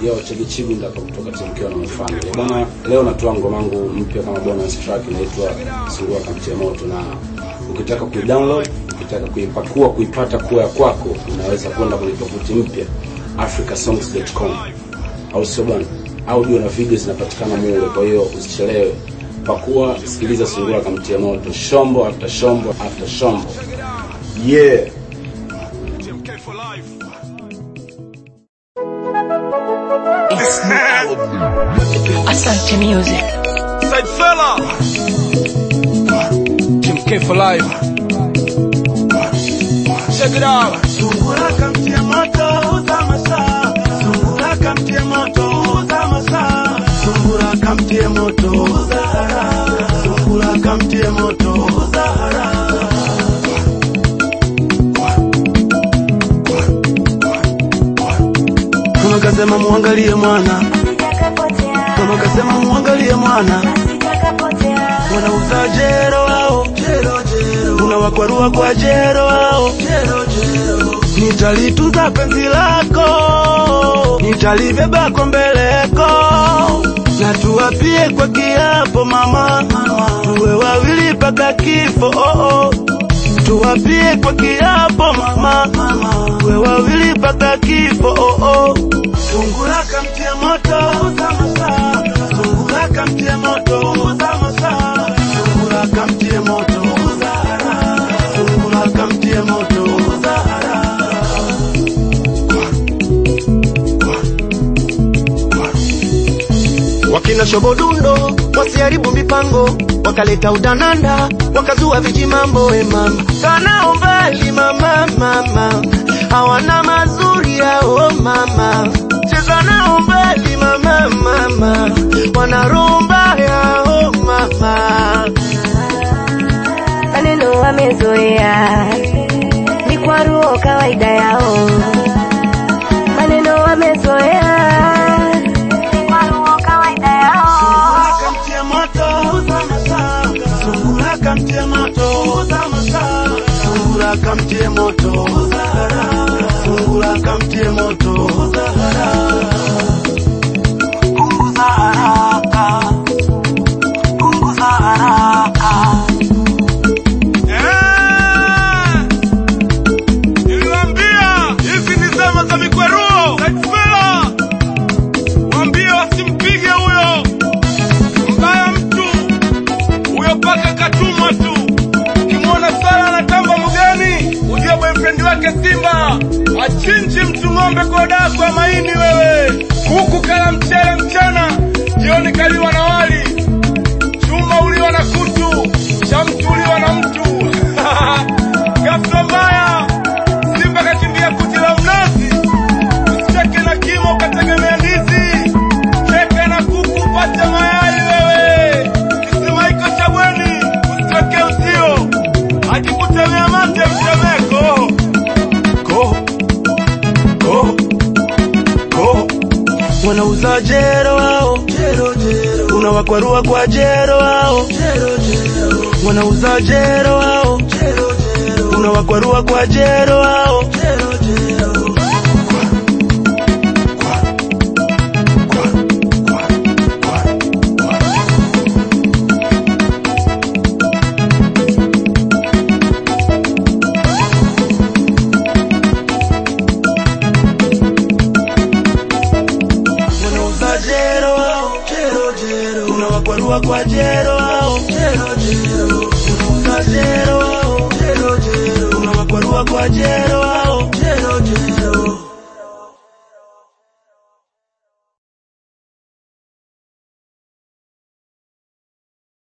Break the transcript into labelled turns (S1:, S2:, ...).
S1: Yo, Chege Chibinda hapa kutoka Timkiwa na Family. Bwana, leo natoa ngoma yangu mpya kama bonus track inaitwa Sungura Kamtia Moto, na ukitaka kuidownload, ukitaka kuipakua, kuipata kuwa ya kwako, unaweza kwenda kwenye tovuti mpya africasongs.com, au sio bwana? Audio na video zinapatikana mule, kwa hiyo usichelewe, pakua, sikiliza Sungura Kamtia Moto, shombo after shombo after shombo. Yeah.
S2: Asante Music.
S3: Side fella. Jim K for life. Check it out.
S4: Sungura kamtia moto uza masaa. Sungura kamtia moto uza masaa. Sungura kamtia moto uza haraka. Sungura kamtia moto uza haraka. Mama kasema muangalie mwana. Mama kasema muangalie mwana. Wanauza jero wao. Jero jero. Unawakwarua kwa jero wao. Jero jero. Nitalituza penzi lako. Nitalibeba kwa mbeleko. Na tuwapie kwa kiapo mama. Tuwe wawili mpaka kifo. Oh, oh. Tuwapie kwa kiapo mama. Tuwe wawili mpaka kifo. Oh, oh. Sungura kamtia moto uza masaa. Sungura kamtia moto uza masaa. Sungura kamtia moto uza haraka. Sungura kamtia moto uza haraka.
S5: wakina shobodundo wasiharibu mipango wakaleta udananda wakazua vijimambo e mama kanao mbali mama mama hawana mazuri yao mama cheza nao mbali mama mama wanarumba yao mama
S2: Maneno wamezoea, ni kwa roho kawaida yao. Maneno wamezoea, ni kwa roho kawaida yao.
S4: kamtia moto uza masaa. Sungura kamtia moto uza masaa. Sungura kamtia moto uza haraka. Sungura kamtia moto uza haraka. Punguza haraka. Punguza haraka.
S3: Eh. Niliwaambia hizi ni zama za mikweruo. Side fella. Waambie wasimpige huyo. Mbaya mtu. Huyo paka katumwa tu. Ukimwona Sara anatamba mgeni, ujue boyfriend wake Simba. Achinji mtu ng'ombe kwa daku ya maini wewe. Kuku kala mchele mchana, jioni kaliwa na wali. Chuma uliwa na kutu, cha mtu uliwa na mtu. Ghafla mbaya, Simba kakimbia kuti la mnazi. Usicheke na kimo ukategemea ndizi. Cheka na kuku pata mayai wewe. Kisima iko cha bweni, usiweke uzio. Akikutemea mate mtemeko.
S4: Go. Go. Go. Wanauza jero wao. Jero jero. Unawakwarua kwa jero wao. Jero jero. Wanauza jero wao. Jero jero. Unawakwarua kwa jero wao. Jero jero. Wanauza jero wao. Jero jero. Unawakwarua kwa jero wao. Jero jero. Unauza jero wao. Jero jero. Unawakwarua kwa jero wao.